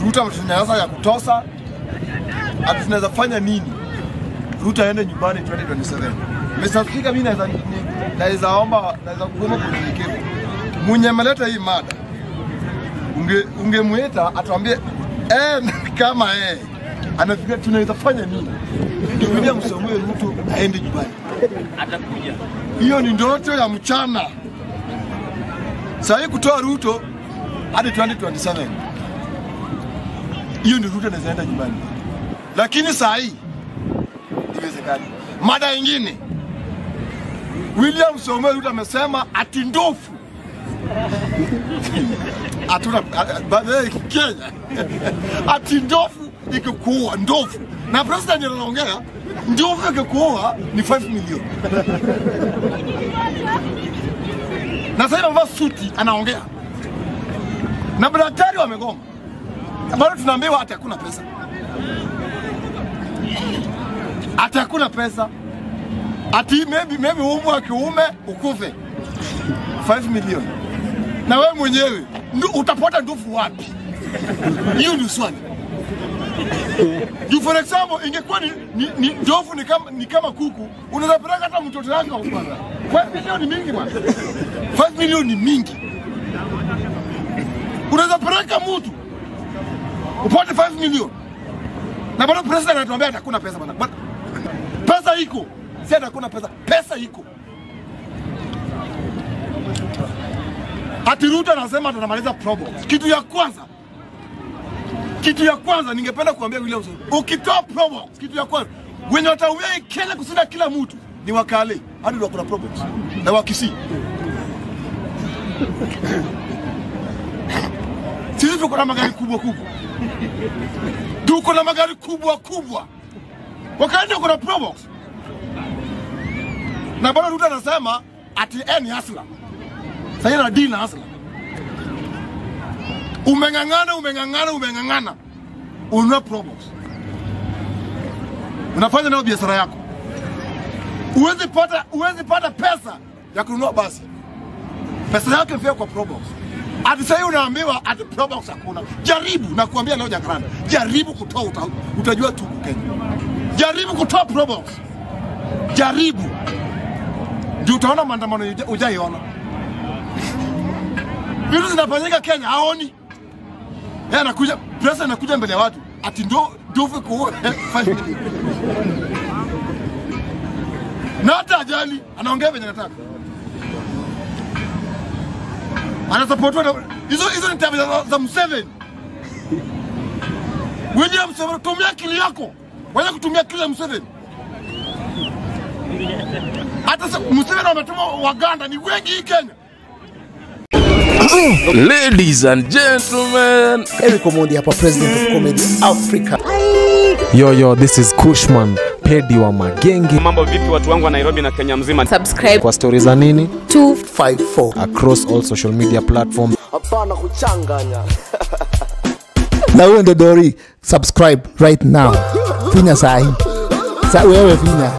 Ruto ametunyanyasa ya kutosa, ati tunaweza fanya nini? Ruto aende nyumbani 2027. Mr. Speaker, mimi naweza ni- naweza omba naweza kuomba kwa unyenyekevu. Mwenye ameleta hii mada unge ungemwita atuambie eh, kama eh anafikiria tunaweza fanya nini ndio William Samuel Ruto aende nyumbani. atakuja. Hiyo ni ndoto ya mchana. Saa hii kutoa Ruto hadi 2027 hiyo ni Ruto anaweza enda nyumbani, lakini saa hii iwezekani. Mada ingine, William Samoei Ruto amesema ati ndofu hatuna baadaye Kenya ati ndofu ikikuua ndofu, na president anaongea ndofu ikikuua ni 5 milioni na sasa amevaa suti anaongea na madaktari wamegoma, bado tunaambiwa ati hakuna pesa, ati hakuna pesa, ati maybe maybe umbwa kiume ukufe 5 milioni, na wewe mwenyewe ndu, utapata ndufu wapi? Hiyo ndio swali. Juu for example ingekuwa ni, ni, ni ndovu ni kama, ni kama kuku, unaweza peleka hata mtoto wake wa kwanza. 5 milioni ni mingi bwana. 5 milioni ni mingi. Unaweza peleka mtu upate 5 milioni na bado president anatuambia ati hakuna pesa bwana. Bwana, Pesa iko, si ati hakuna pesa, pesa iko. Ati Ruto anasema tunamaliza probox. Kitu ya kwanza kitu ya kwanza ningependa kuambia William Samoei, ukitoa probox, kitu ya kwanza wenye watauia hii Kenya kushinda kila mtu ni wakale, hadi ndio kuna probox na wakisii. Sisi tuko na magari kubwa kubwa, tuko na magari kubwa kubwa, wakati kuna probox na bado Ruto anasema ati eh, ni hasla. Sasa na deal na hasla umeng'ang'ana umeng'ang'ana umeng'ang'ana ununua probox unafanya nayo biashara yako uwezi pata uwezi pata pesa ya kununua basi pesa yake mfia kwa probox ati sahii unaambiwa ati probox hakuna jaribu na kuambia leo jakaranda jaribu kutoa uta, utajua tu Kenya jaribu kutoa probox jaribu ndio utaona maandamano uja- ujaiona vitu zinafanyika Kenya haoni yeye anakuja president anakuja mbele ya watu ati ndo ndovu kuua 5 million na hata ajali anaongea venye anataka anasupportiwa na hizo hizo ni tabia za, za Museveni William Museveni tumia akili yako wacha kutumia akili ya Museveni hata sa- Museveni wametuma Waganda ni wengi hii Kenya Ladies and gentlemen, Eric Omondi hapa, president of comedy Africa. Yo, yo, this is Kushman, pedi wa magenge. Mambo vipi watu wangu wa Nairobi na Kenya mzima? subscribe Kwa stori za nini 254 across all social media platforms. hapana kuchanganya na huyo ndo Dori, subscribe right now, finya sahi sa wewe finya